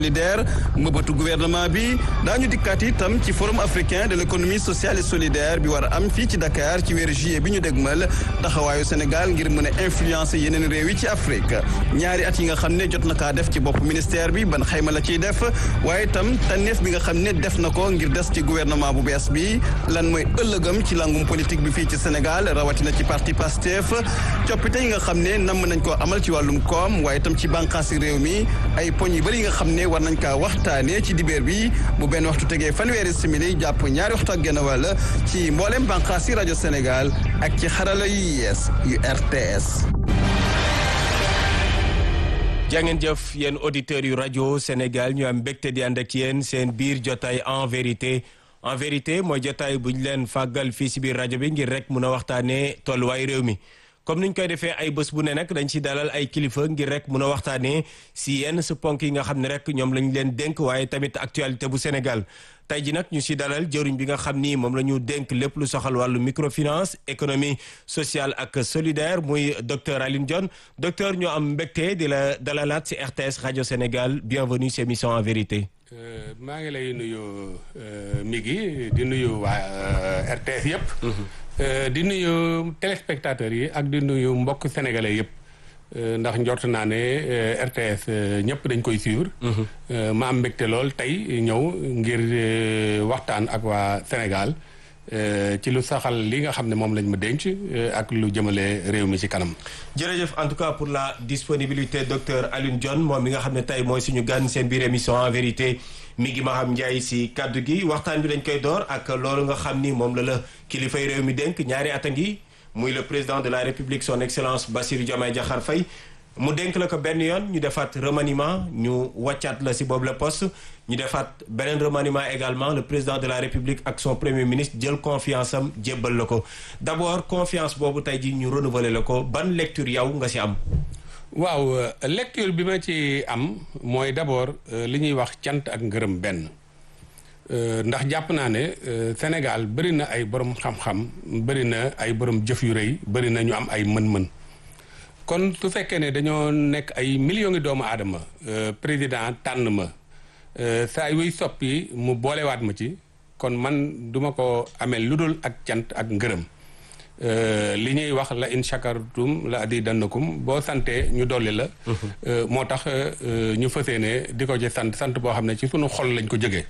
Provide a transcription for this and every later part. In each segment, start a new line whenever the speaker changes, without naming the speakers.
solidaire mbëbëtu gouvernement bi daañu dikkaat itam ci forum africain de l'économie sociale et solidaire bi war a am fii ci Dakar ci weeru juillet bi ñu dégmal taxawaayu Sénégal ngir mën a influencer yeneen réew yi ci Afrique ñaari at yi nga xam ne jot na kaa def ci bopp ministère bi ban xayma la ciy def waaye itam tànneef bi nga xam ne def na ko ngir des ci gouvernement bu bees bi lan mooy ëllëgam ci langum politique bi fii ci Sénégal rawatina ci parti Pastef coppite yi nga xam ne namm nañ koo amal ci wàllum koom waaye itam ci bànqaasi réew mi ay poñ yu bëri yi nga xam ne war nañ kaa waxtaanee ci dibeer bi bu benn waxtu tegee fanweeri simili jàpp ñaari waxtu ak genn wàll ci mboolem bànqaas yi rajo Sénégal ak ci xarala yu yees yu RTS.
jàngeen jëf yéen auditeurs yu rajo Sénégal ñu am mbégte di ànd ak yéen seen biir jotaay en vérité en vérité mooy jotaay bu ñu leen fàggal fii si biir rajo bi ngir rek mun a waxtaanee tolluwaay réew mi. comme niñ koy defee ay bés bu ne nag dañ ci dalal ay kilifa ngir rek mun a waxtaanee si yenn sa ponk yi nga xam ne rek ñoom lañ leen dénk waaye tamit actualité bu Sénégal tey ji nag ñu si dalal jëriñ bi nga xam ni moom la ñu dénk lépp lu soxal wàllu microfinance économie sociale ak solidaire muy docteur Alioune Dione docteur ñoo am mbégte di la dalalaat si RTS rajo Sénégal bienvenue si émission en vérité.
maa ngi lay nuyu Migui di nuyu waa RTS yëpp. di nuyu téléspectateurs yi ak di nuyu mbokk sénégalais yëpp ndax njort naa ne RTS ñëpp dañ koy suivre. ma am mbégte lool tey ñëw ngir waxtaan ak waa Sénégal ci lu saxal li nga xam ne moom lañ ma denc ak lu jëmale réew mi ci kanam.
jërëjëf en tout cas pour la disponibilité docteur Alioune Dione moom mi nga xam ne tey mooy suñu gan seen biir émission en vérité. mi ngi Maham Ndiaye si kaddu gi waxtaan bi dañ koy door ak loolu nga xam ni moom la la kilifay réew mi dénk ñaari at a ngi muy le président de la république son excellence Bassirou Diomaye Diakhar Faye mu dénk la ko benn yoon ñu defaat remaniement ñu wàccaat la si boobu la poste ñu defaat beneen remaniement également le président de la république ak son premier ministre jël confiance am jébbal la ko d'abord confiance boobu tey ji ñu renouveler la ko ban lecture yow nga si am
waaw lecture bi ma ci am mooy d'abord li ñuy wax cant ak ngërëm benn ndax jàpp naa ne Sénégal bëri na ay borom xam-xam bëri na ay borom jëf yu rëy bëri na ñu am ay mën-mën kon su fekkee ne dañoo nekk ay millions ngi doomu aadama président tànn ma saa yuy soppi mu boolewaat ma ci kon man duma ko amee lu dul ak cant ak ngërëm li ñuy wax la in shakartum la azidannakum boo santee ñu dolli la moo tax ñu fësee ne di ko ci sant sant boo xam ne ci sunu xol lañ ko jógee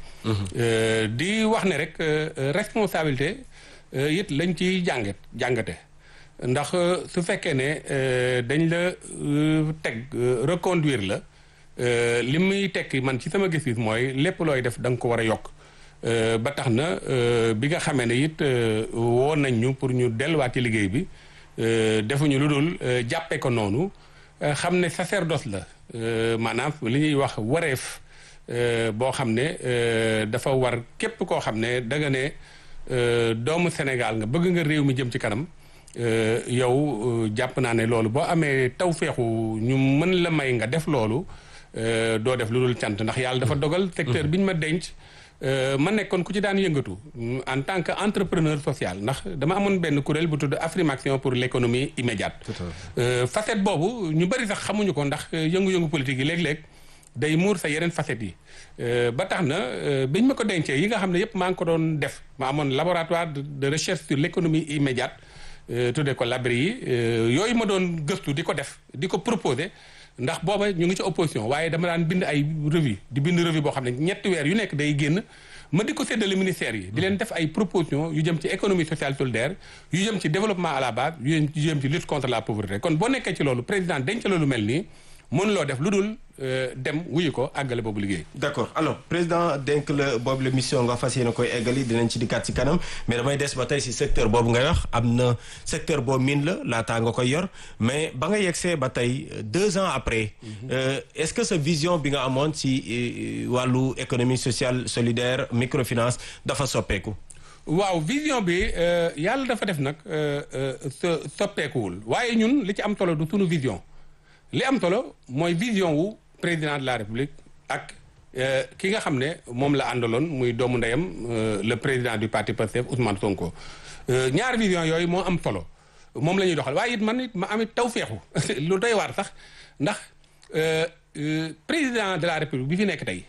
di wax ne rek responsabilité it lañ ciy jàngat jàngate ndax su fekkee ne dañ la teg reconduire la li muy tekki man ci sama gis-gis mooy lépp looy def da nga ko war a yokk ba tax na bi nga xamee ne it woo nañ ñu pour ñu delluwaat ci liggéey bi defuñu lu dul jàppee ko noonu xam ne sacerdoce la maanaam li ñuy wax wareef boo xam ne dafa war képp koo xam ne da nga ne doomu Sénégal nga bëgg nga réew mi jëm ci kanam yow jàpp naa ne loolu boo amee tawféexu ñu mën la may nga def loolu doo def lu dul cant ndax yàlla dafa dogal secteur bi ñu ma denc ma nekkoon ku ci daan yëngatu en tant que entrepreneur social ndax dama amoon benn kuréel bu tudd Afrimaction pour l'économie immédiate facette boobu ñu bëri sax xamuñu ko ndax yëngu-yëngu politique yi léeg-léeg day muur sa yeneen facettes yi ba tax na biñ ma ko dencee yi nga xam ne yëpp maa ngi ko doon def ma amoon laboratoire de recherche sur l'économie immédiate tuddee ko labri yi yooyu ma doon gëstu di ko def di ko proposer ndax booba ñu ngi ci opposition waaye dama daan bind ay revue di bind revue boo xam ne ñetti weer yu nekk day génn ma di ko séddale ministères yi di leen def ay proposition yu jëm ci économie sociale solidaire yu jëm ci développement à la base yu jëm ci lutte contre la pauvreté kon boo nekkee ci loolu président denc loolu mel nii mënuloo def lu dul dem wuyu ko àggale boobu liggéey.
d'accord alors président dénk la boobu la mission nga fas yéene koy eggali dinañ ci dikkaat ci kanam mais damay des ba tey si secteur boobu ngay wax am na secteur boo miin la laataa nga koy yor mais ba nga yegsee ba tey deux ans après. est-ce que sa vision bi nga amoon si wàllu économie sociale solidaire microfinance dafa soppeeku.
waaw vision bi yàlla dafa def nag soppeekuwul waaye ñun li ci am solo du sunu vision. li am solo mooy vision wu président de la république ak ki nga xam ne moom la àndaloon muy doomu ndeyam le président du parti Pastef Ousmane Sonko ñaar vision yooyu moo am solo moom la ñuy doxal waaye it man it ma amit taw feexu lu doy waar sax ndax président de la république bi fi nekk tey